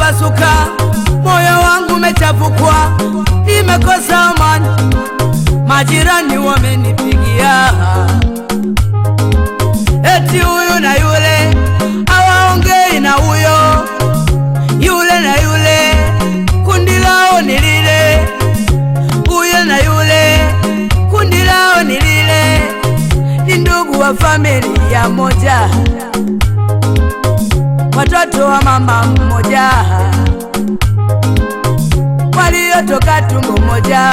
umepasuka, moyo wangu umechapukwa, nimekosa amani, majirani wamenipigia eti huyu na yule hawaongei na huyo, yule na yule kundi lao ni lile, huyo na yule kundi lao ni lile, ni ndugu wa familia moja, watoto wa mama mmoja, waliotoka tumbo moja,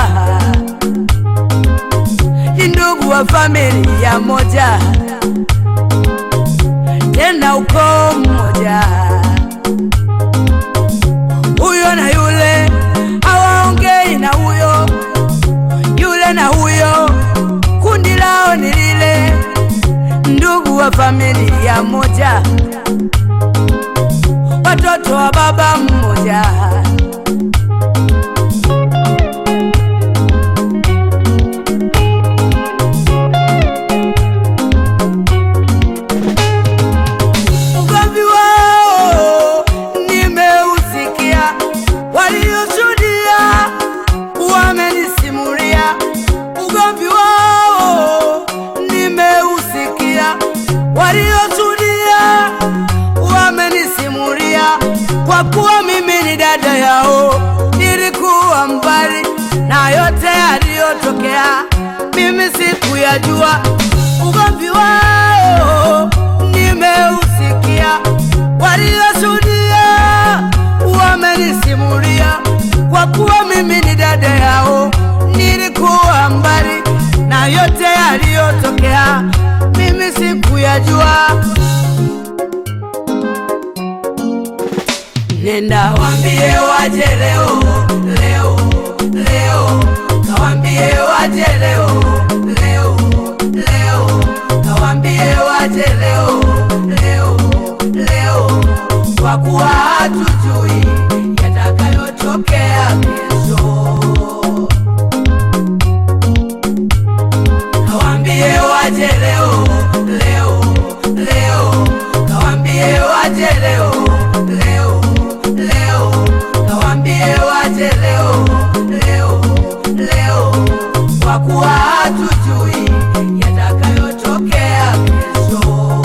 ni ndugu wa familia moja tena ukoo mmoja. Huyo na yule hawaongei na huyo, yule na huyo kundi lao ni lile, ndugu wa familia moja, watoto wa baba mmoja. Ugomvi wao nimeusikia, walioshuhudia wamenisimulia. Ugomvi wao nimeusikia, walioshuhudia wamenisimulia. Kwa kuwa mimi ni dada yao, nilikuwa mbali na yote yaliyotokea, mimi sikuyajua. Ugomvi wao nimeusikia, walioshuhudia wamenisimulia. Kwa kuwa mimi ni dada yao, nilikuwa mbali na yote yaliyotokea, mimi sikuyajua. Nenda wambie waje leo leo leo, kawambie waje leo leo leo, kawambie waje leo leo leo, kwa kuwa hatujui yatakayotokea kesho. Kawambie waje leo leo leo, kawambie waje leo leo leo, kawambie waje leo leo leo, kwa kuwa hatujui yatakayotokea kesho.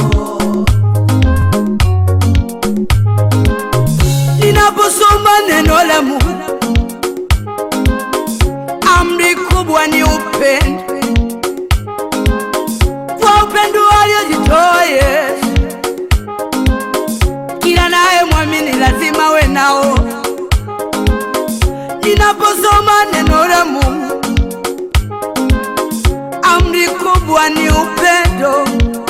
Ninaposoma neno la Mungu, amri kubwa ni upendo kwa upendo aliojitoa Yesu. Kila naye mwamini lazima we nao. Ninaposoma neno la Mungu, amri kubwa ni upendo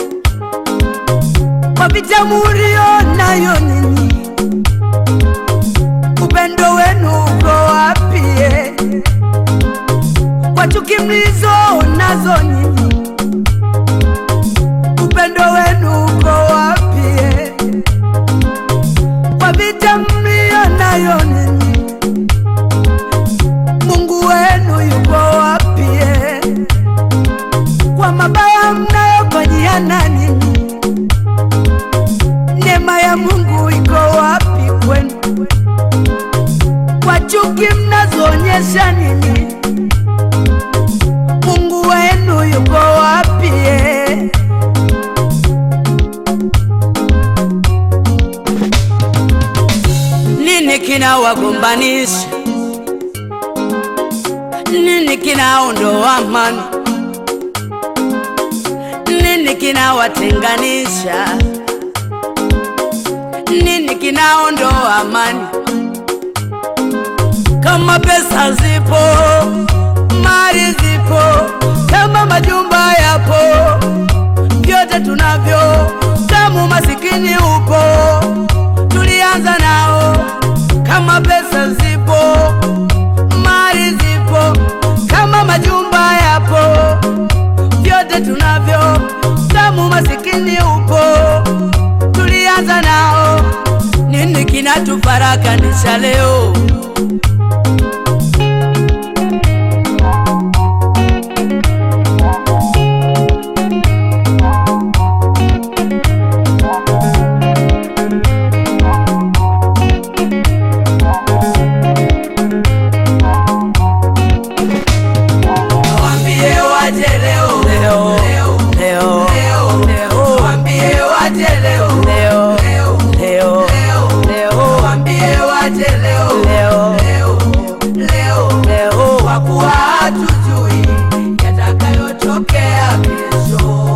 kwa vita mulio nayo nyinyi. Upendo wenu uko wapi? eh? Kwa chuki mlizo nazo nyinyi upendo wenu uko wapi? eh? Kwa vita mlio nayo ninyi, Mungu wenu yuko wapi? eh? Kwa mabaya mnayofanyiana ninyi, neema ya Mungu iko wapi kwenu? Kwa chuki mnazoonyesha ninyi, Mungu wenu yuko wapi? eh? Nini kinawagombanisha? Nini kinaondoa amani? Nini kinawatenganisha? Nini kinaondoa amani? Kama pesa zipo, mali zipo, kama majumba yapo, vyote tunavyo, kama umasikini upo, tulianza nao. Kama pesa zipo, mali zipo, kama majumba yapo, vyote tunavyo, kama umasikini upo, tulianza nao. Nini kinatufarakanisha leo? waje leo Leo. leo leo leo kwa kuwa hatujui yatakayotokea kesho.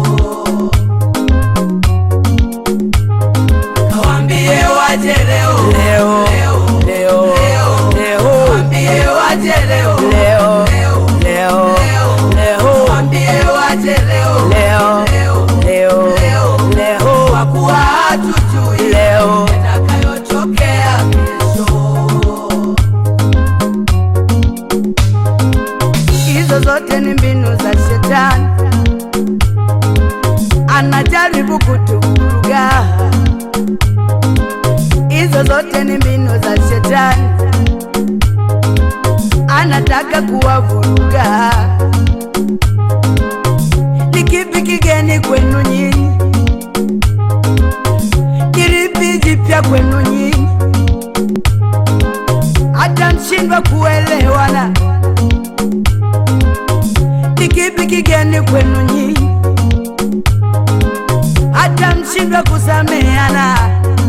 Kawaambie waje leo Leo. leo leo leo leo Waambie waje leo Leo. leo leo leo leo Waambie waje leo Leo. leo leo leo leo kwa kuwa hatujui Leo. yatakayotokea kesho. hizo zote ni mbinu za shetani, anajaribu kutuvuruga. Hizo zote ni mbinu za shetani, anataka kuwavuruga. Ni kipi kigeni kwenu nyinyi? Kilipi jipya kwenu nyinyi? Hata mshindwa kuelewana ni kipi kigeni kwenu nyinyi, hata mshindwa kusameana?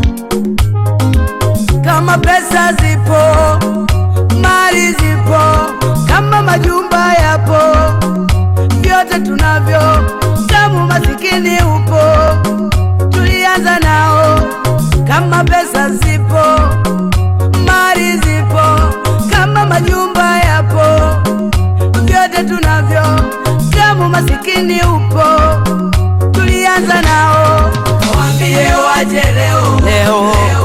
Kama pesa zipo, mali zipo, kama majumba yapo, vyote tunavyo, damu masikini upo, tulianza nao. Kama pesa zipo, mali zipo, kama majumba yapo vyote tunavyo, damu masikini upo, tulianza nao. Waambie waje leo Leo.